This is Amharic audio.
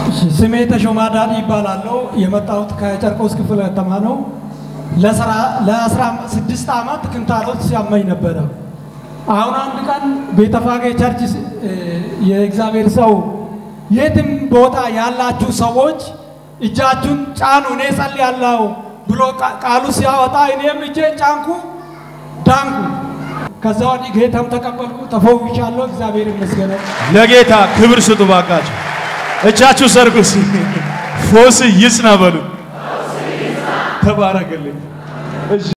ስሜ ተሾማ ዳዲ ይባላለሁ። የመጣሁት ከጨርቆስ ክፍለ ከተማ ነው። ለአስራ ስድስት ዓመት ክንታሮት ሲያመኝ ነበረ። አሁን አንድ ቀን ቤተፋጌ ቸርች የእግዚአብሔር ሰው የትም ቦታ ያላችሁ ሰዎች እጃችሁን ጫኑ፣ እኔ ጸልያለሁ ብሎ ቃሉ ሲያወጣ እኔም እጄን ጫንኩ፣ ዳንኩ። ከዛ ወዲህ ጌታም ተቀበልኩ፣ ተፈውሻለሁ። እግዚአብሔር ይመስገን። ለጌታ ክብር ስጡ ባካችሁ። እጃችሁ ሰርጉስ ፎስ ይጽና በሉ። ተባረክልኝ።